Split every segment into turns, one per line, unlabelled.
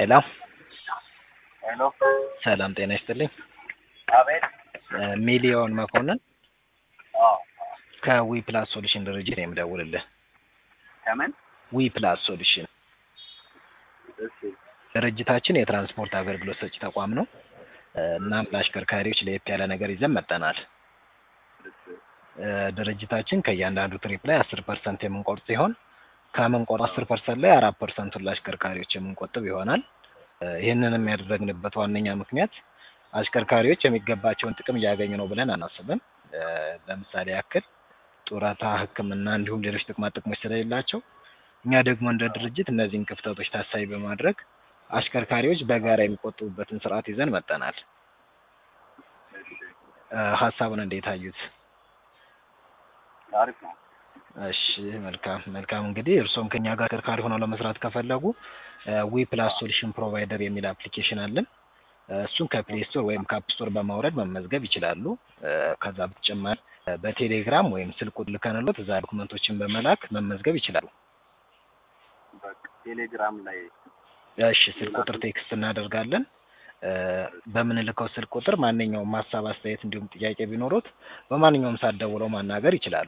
ሄሎ
ሄሎ
ሰላም ጤና ይስጥልኝ።
አቤት።
ሚሊዮን መኮንን
አዎ
ከዊ ፕላስ ሶሉሽን ድርጅት ነው የምደውልልህ።
ከምን?
ዊ ፕላስ ሶሉሽን
እሺ
ድርጅታችን የትራንስፖርት አገልግሎት ሰጪ ተቋም ነው። እናም ለአሽከርካሪዎች ለየት ያለ ነገር ይዘን መጠናል።
እሺ
እ ድርጅታችን ከእያንዳንዱ ትሪፕ ላይ አስር ፐርሰንት የምንቆርጥ ሲሆን ከምንቆር አስር ፐርሰንት ላይ አራት ፐርሰንቱን ለአሽከርካሪዎች የምንቆጥብ ይሆናል። እ ይህንንም ያደረግንበት ዋነኛ ምክንያት አሽከርካሪዎች የሚገባቸውን ጥቅም እያገኙ ነው ብለን አናስብም። እ ለምሳሌ ያክል ጡረታ፣ ሕክምና እንዲሁም ሌሎች ጥቅማ ጥቅሞች ስለሌላቸው እኛ ደግሞ እንደ ድርጅት እነዚህን ክፍተቶች ታሳቢ በማድረግ አሽከርካሪዎች በጋራ የሚቆጥቡበትን ስርዓት ይዘን መጠናል። እ ሀሳቡን እንዴት አዩት?
አሪፍ ነው።
እሺ መልካም መልካም። እንግዲህ እርስዎም ከኛ ጋር አሽከርካሪ ሆነው ለመስራት ከፈለጉ ዊ ፕላስ ሶሉሽን ፕሮቫይደር የሚል አፕሊኬሽን አለን። እ እሱን ከፕሌይ ስቶር ወይም ከአፕ ስቶር በማውረድ መመዝገብ ይችላሉ። እ ከዛ በተጨማሪ እ በቴሌግራም ወይም ስልክ ቁጥር ልከንሎት እዛ ዶክመንቶችን በመላክ መመዝገብ ይችላሉ።
በቃ ቴሌግራም ላይ
እሺ ስልክ ቁጥር ቴክስት እናደርጋለን። እ በምንልከው ስልክ ቁጥር ማንኛውም ሀሳብ፣ አስተያየት እንዲሁም ጥያቄ ቢኖሩት በማንኛውም ሰዓት ደውለው ማናገር ይችላሉ።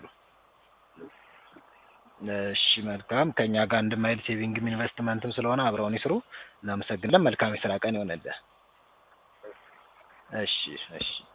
እሺ መልካም። ከኛ ጋር አንድ ማይል ሴቪንግም ኢንቨስትመንትም ስለሆነ አብረውን ይስሩ። እናመሰግናለን። መልካም የስራ ቀን ይሆንልህ። እሺ እሺ